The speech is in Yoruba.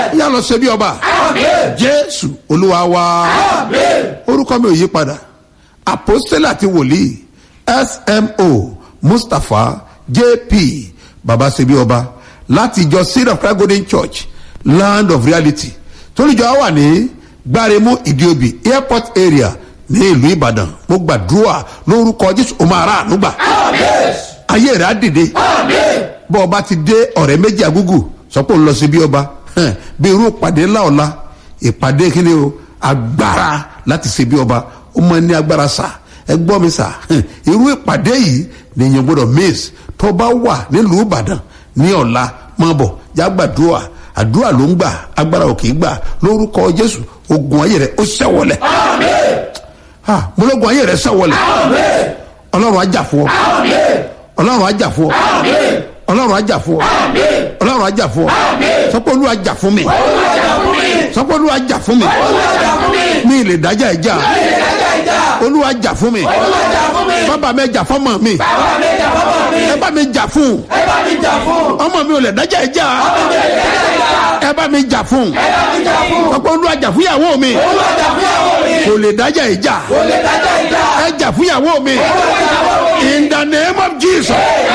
yà lọ ṣe bí ọba jésù olúwa wa orúkọ mi ò yí padà àpòstélà àti wòlíì smo mustapha jp baba ṣe bí ọba láti ìjọ seed of christ golden church land of reality tólùjọ wà ní gbáremú ìdíobì airport area ní ìlú ìbàdàn mo gbàdúrà lórúkọ jésù o máa rà ànúgbà ayé rẹ̀ á dìde bọ́ ọba ti dé ọ̀rẹ́ méjì agúgù sọ pé òun lọ sí bí ọba hẹ́n, bí irú ìpàdé ńlá ọ̀la ìpàdé kíni o agbára láti ṣe bí ọba ó máa ní agbára sà ẹ gbọ́ mi sà hẹ́n, irú ìpàdé yìí nìyẹn gbọ́dọ̀ miss tó bá wà nílùú ìbàdàn ní ọ̀la máa bọ̀ já gbàdúrà àdúrà ló ń gbà agbára ò kì í gbà lórúkọ jésù ogun ayé rẹ ó ṣẹ́wọlẹ̀ ha mo lógun ayé rẹ ṣẹ́wọlẹ̀ ọlọ́run á jà fún ọ ọlọ́run á jà fún ọ ọlọ́run á jà fún ọ ọlọ́run á jà fún ọ sọpọ́ olúwa jà fún mi sọpọ́ olúwa jà fún mi mi ì lè dájà ẹ̀ jà olúwa jà fún mi bàbá mi jà fọ́mọ mi ẹ bá mi jà fún ọmọ mi ò lè dájà ẹ̀ jà ẹ bá mi jà fún sọpọ́ olúwa jà fún ìyàwó mi kò lè dájà ẹ̀ jà ẹ jà fún ìyàwó mi in the name of jesus.